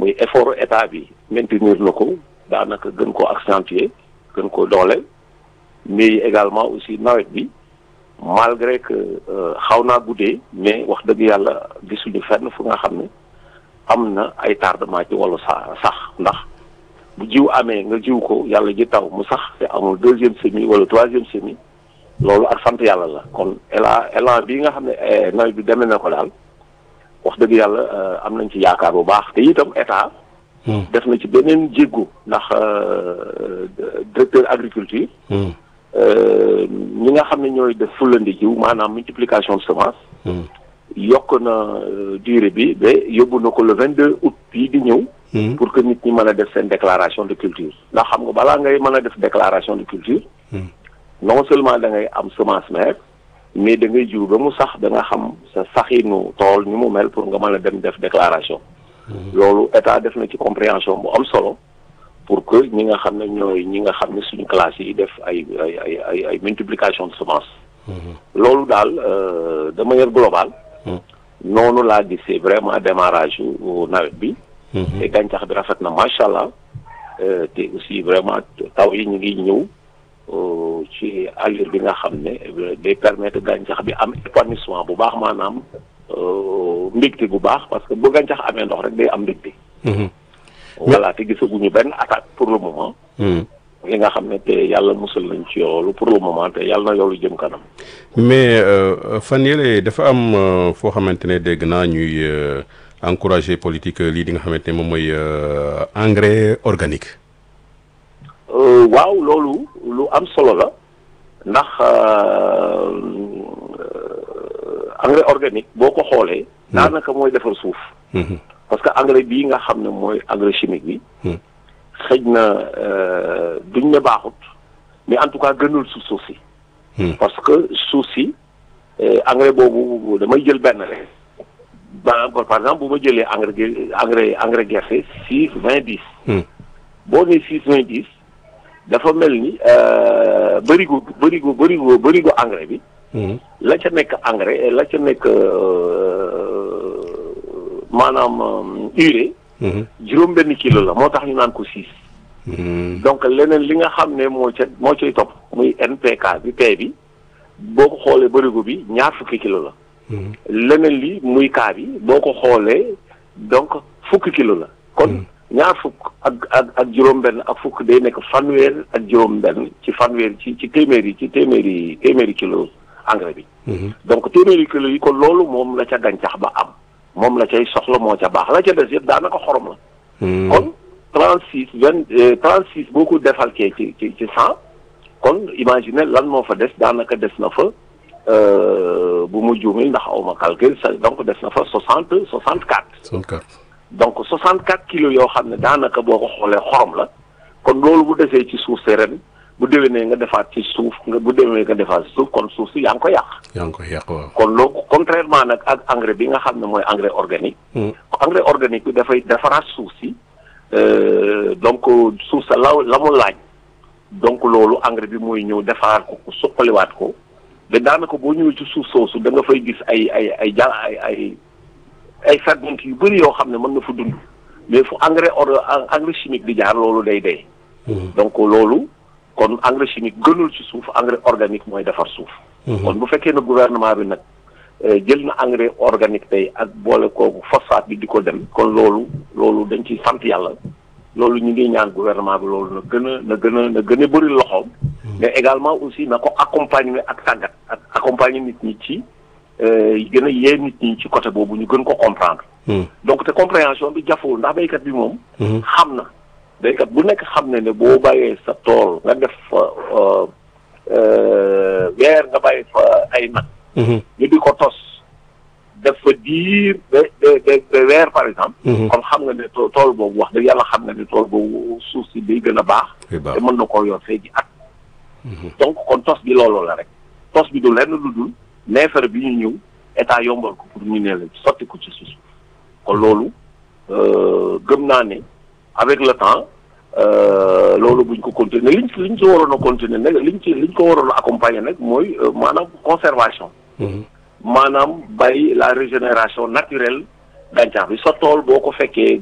muy effort état bi maintenir na ko daanaka gën koo accentuer gën koo doole mais également aussi nawet bi malgré que xaw naa guddee mais wax dëgg yàlla gisuñu fenn fu nga xam ne am na ay tardement ci wàllu sa sax ndax bu jiw amee nga jiw ko yàlla ji taw mu sax te amul deuxième semis wala troisième semis loolu ak sant yàlla la kon élan élan bii nga xam ne nawet bi demee na ko daal wax dëgg yàlla am nañ ci yaakaar bu baax te itam état. def na ci beneen jéggu ndax directeur agriculture. ñi nga xam ne ñooy def fulandi jiw maanaam multiplication de semence. yokk na durée bi ba yóbbu na ko le vingt deux août bii di ñëw. pour que nit ñi mën a def seen déclaration de culture. ndax xam nga balaa ngay mën a def déclaration de culture. non seulement da ngay am semence mère mais da ngay jiw ba mu sax da nga xam sa saxinu tool ni mu mel pour nga mën a dem def déclaration. loolu état def na ci compréhension bu am solo pour que ñi nga xam ne ñooy ñi nga xam ne suñu classe yi def ay ay ay ay ay multiplication de semence. loolu daal de manière globale. noonu laa gisee vraiment démarrage yu nawet bi. te gàncax bi rafet na macha allah te aussi vraiment taw yi ñu ngi ñëw. ci allure bi nga xam ne day permettre gàncax bi am épanouissement bu baax maanaam mbégte bu baax parce que bu gàncax amee ndox rek day am mbégte. voilà te gisaguñu benn attaque pour le moment. li nga xam ne te yàlla musal nañ ci yoolu pour le moment te yàlla na yoolu jëm kanam. mais fan yële dafa am foo xamante ne dégg naa ñuy encourager politique lii di nga xamante ne moom mooy engrais organique. waaw loolu lu am solo la ndax engrais organique boo ko xoolee. daanaka mooy defar suuf. parce que engrais bii nga xam ne mooy engrais chimique bi. xëj na duñ ne baaxut mais en tout cas gënul suuf suuf si. parce que suuf si engrais boobu damay jël benn rek. ba par exemple bu ma jëlee engrais engrais engrais gerte six vingt dix. boo nee six vingt dix. dafa mel ni bërigo bërigo bërigo bërigo engrais bi. la ca nekk engrais la ca nekk maanaam urée. juróom benn kilo la moo tax ñu naan ko six. donc leneen li nga xam ne moo ca moo cay topp muy NPK bi P bi boo ko xoolee bërigo bi ñaar fukki kilo la. leneen li muy K bi boo ko xoolee donc fukki kilo la kon. ñaar fukk ak ak ak juróom-benn ak fukk day nekk fanweer ak juróom-benn ci fanweer ci ci téeméeri ci téeméeri téeméeri kilo engrais bi. donc téeméeri kilo yi kon loolu moom la ca gàncax ba am moom la cay soxla moo ca baax la ca des yëpp daanaka xorom la. kon trente six vingt trente six boo ko defalkee ci ci ci cent kon imagine lan moo fa des daanaka des na fa bu mu juumee ndax aw ma calcul donc des na fa soixante soixante quatre. soixante quatre. donc 64 kilos yoo xam ne daanaka boo ko xoolee xorom la kon loolu bu desee ci suuf si ren bu déwénee nga defaat ci suuf nga bu déwénee nga defaat ci suuf kon suuf si yaa ngi ko yàq. yaa ngi ko yàq waaw. kon loolu contrairement nag ak engrais bi nga xam ne mooy engrais organique. engrais organique bi dafay defaraat suuf si donc suuf sa la la mu laaj donc loolu engrais bi mooy ñëw defaraat ko suqaliwaat ko te daanaka boo ñëwee ci suuf soosu da nga fay gis ay ay ay ja ay ay. ay ferñeent yu bëri yoo xam ne mën na fa dund mais fu engrais or engrais chimique di jaar loolu day dee. donc loolu kon engrais chimique gënul ci suuf engrais organique mooy defar suuf. kon bu fekkee ne gouvernement bi nag jël na engrais organique tey ak boole kooku phosphate bi di ko dem kon loolu loolu dañ ciy sant yàlla loolu ñu ngi ñaan gouvernement bi loolu na gën a na gën a na gën a bëri loxoom. mais également aussi na ko accompagner ak tàggat ak accompagner nit ñi ci. gën a yee nit ñi ci côté boobu ñu gën ko comprendre. donc te compréhension bi jafewul ndax béykat bi moom. xam na béykat bu nekk xam ne ne boo bàyyee sa tool nga def fa weer nga bàyyi fa ay nag. ñu di ko tos def fa diir ba ba weer par exemple. kon xam nga ne tool boobu wax dëgg yàlla xam nga ne tool boobu suuf si day gën a baax. te mën na koo yor fee ji at. donc kon tos bi loolu la rek tos bi du lenn lu dul. neefere bi ñu ñëw état yombal ko pour ñu ne la sotti ko ci suuf kon loolu gëm naa ne avec le temps loolu buñ ko continuer liñ ci liñ ci waroon a continuer nag liñ ci liñ ko waroon a accompagner nag mooy maanaam conservation. maanaam bàyyi la régénération naturelle gàncax bi sa tool boo ko fekkee